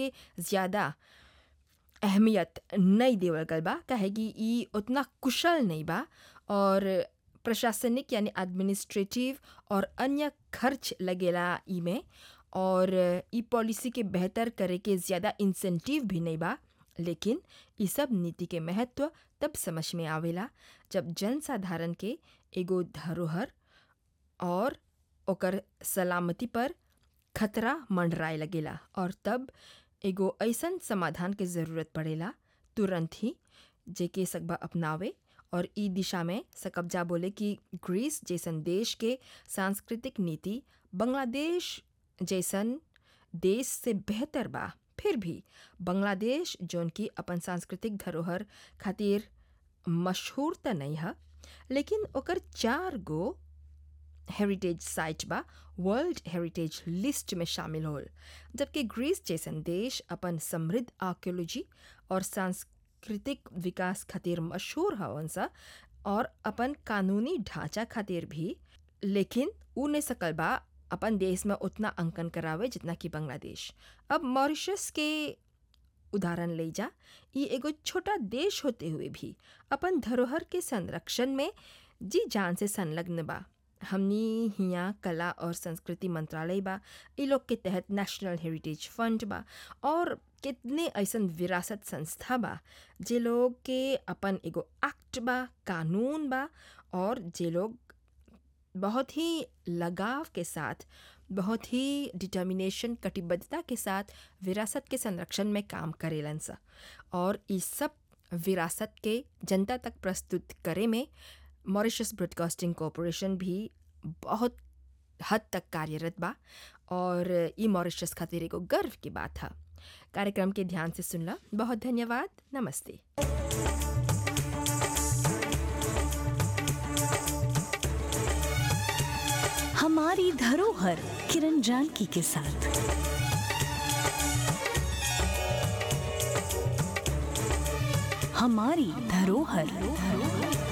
के ज़्यादा अहमियत नहीं देवल गल बा काहे कि ई उतना कुशल नहीं बा और प्रशासनिक यानी एडमिनिस्ट्रेटिव और अन्य खर्च लगेला ई में और ई पॉलिसी के बेहतर करे के ज़्यादा इंसेंटिव भी नहीं बा लेकिन ई सब नीति के महत्व तब समझ में आवेला जब जनसाधारण के एगो धरोहर और ओकर सलामती पर खतरा मंडराए लगेला और तब एगो ऐसन समाधान के ज़रूरत पड़ेला तुरंत ही जेके सकबा अपनावे और ई दिशा में सकब्जा बोले कि ग्रीस जैसन देश के सांस्कृतिक नीति बांग्लादेश जैसन देश से बेहतर बा फिर भी बांग्लादेश जौन की अपन सांस्कृतिक धरोहर खातिर मशहूर त नहीं है लेकिन ओकर चार गो हेरिटेज साइट बा वर्ल्ड हेरिटेज लिस्ट में शामिल होल जबकि ग्रीस जैसन देश अपन समृद्ध आर्कियोलॉजी और सांस्कृतिक विकास खातिर मशहूर हवन सा और अपन कानूनी ढांचा खातिर भी लेकिन ऊ नहीं सकल बा अपन देश में उतना अंकन करावे जितना कि बांग्लादेश अब मॉरिशस के उदाहरण ले जा ये एगो छोटा देश होते हुए भी अपन धरोहर के संरक्षण में जी जान से संलग्न बा हमनी हियाँ कला और संस्कृति मंत्रालय बा इ लोग के तहत नेशनल हेरिटेज फंड बा और कितने ऐसन विरासत संस्था बा जे लोग के अपन एगो एक्ट बा कानून बा और जे लोग बहुत ही लगाव के साथ बहुत ही डिटर्मिनेशन कटिबद्धता के साथ विरासत के संरक्षण में काम करेलन सा और इस सब विरासत के जनता तक प्रस्तुत करे में मॉरिशस ब्रॉडकास्टिंग कॉरपोरेशन भी बहुत हद तक कार्यरत बा और ई मॉरिशस खातिर एगो गर्व की बात है कार्यक्रम के ध्यान से सुनला बहुत धन्यवाद नमस्ते हमारी धरोहर किरण जानकी के साथ हमारी धरोहर